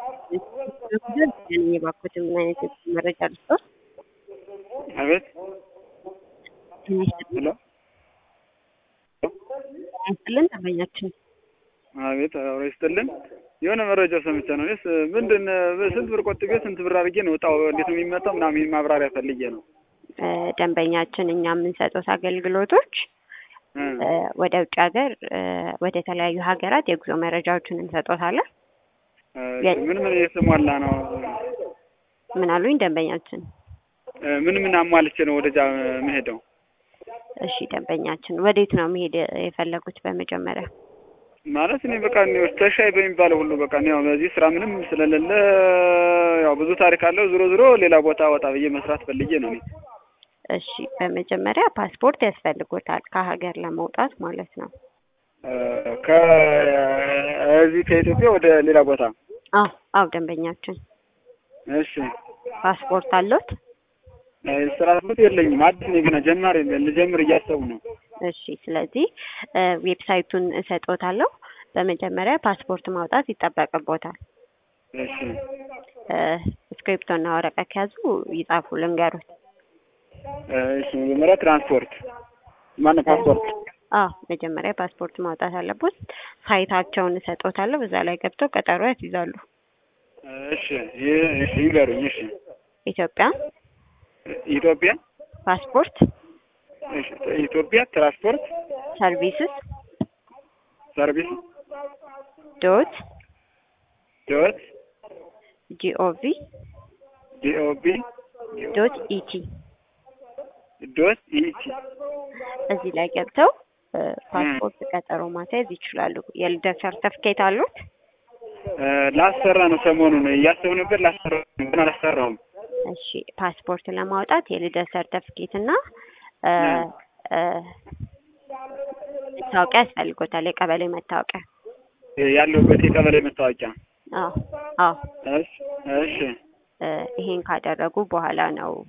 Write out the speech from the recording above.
የባኮት ምን አይነት መረጃ ልስጦት? አቤት ትንሽ ሄሎ ያስጥልን ተመኛችን አቤት አብሮ ይስጥልን። የሆነ መረጃ ሰምቼ ነው። እኔስ ምንድን ስንት ብር ቆጥቤ ስንት ብር አድርጌ ነው እጣው እንዴት ነው የሚመጣው ምናምን ይሄን ማብራሪያ ፈልጌ ነው። ደንበኛችን እኛ የምንሰጡት አገልግሎቶች እ ወደ ውጭ ሀገር ወደ ተለያዩ ሀገራት የጉዞ መረጃዎችን እንሰጦታለን። እ ምን ምን የተሟላ ነው? ምን አሉኝ ደንበኛችን? እ ምን ምን አሟልቼ ነው ወደዛ መሄደው? እሺ ደንበኛችን ወዴት ነው መሄድ የፈለጉት? በመጀመሪያ ማለት እኔ በቃ እኔ ተሻይ በሚባለው ሁሉ በቃ እኔ ያው በዚህ ስራ ምንም ስለሌለ ያው ብዙ ታሪክ አለው። ዞሮ ዞሮ ሌላ ቦታ ወጣ ብዬ መስራት ፈልጌ ነው እኔ። እሺ በመጀመሪያ ፓስፖርት ያስፈልጎታል ከሀገር ለመውጣት ማለት ነው። እ ከዚህ ከኢትዮጵያ ወደ ሌላ ቦታ አዎ አዎ ደንበኛችን እሺ ፓስፖርት አሎት? እ ስራ ቦታ የለኝም። አዲስ ነኝ ገና ጀማሪ ነኝ። ልጀምር እያሰቡ ነው። እሺ ስለዚህ እ ዌብሳይቱን እሰጦታለሁ። በመጀመሪያ ፓስፖርት ማውጣት ይጠበቅቦታል። እሺ እ እስክሪፕቶና ወረቀት ከያዙ ይጻፉ ልንገሩት። እሺ መጀመሪያ ትራንስፖርት ማነው ፓስፖርት አዎ መጀመሪያ ፓስፖርት ማውጣት አለቦት። ሳይታቸውን እሰጦታለሁ። በዛ ላይ ገብተው ቀጠሮ ያስይዛሉ። እሺ ይህ እሺ ይንገሩኝ። እሺ ኢትዮጵያ ኢትዮጵያ ፓስፖርት እሺ ኢትዮጵያ ትራንስፖርት ሰርቪስስ ሰርቪስ ዶት ዶት ጂኦቪ ጂኦቢ ዶት ኢቲ ዶት ኢቲ እዚህ ላይ ገብተው እ ፓስፖርት ቀጠሮ ማስያዝ ይችላሉ። የልደት ሰርተፍኬት አሉት? እ ላሰራ ነው ሰሞኑን እያሰቡ ነበር። ላሰራ ነው ግን አላሰራውም። እሺ ፓስፖርት ለማውጣት የልደት ሰርተፍኬት እና እ እ መታወቂያ ያስፈልጎታል። የቀበሌ መታወቂያ። ያለሁበት የቀበሌ መታወቂያ። አዎ አዎ እሺ እሺ እ ይሄን ካደረጉ በኋላ ነው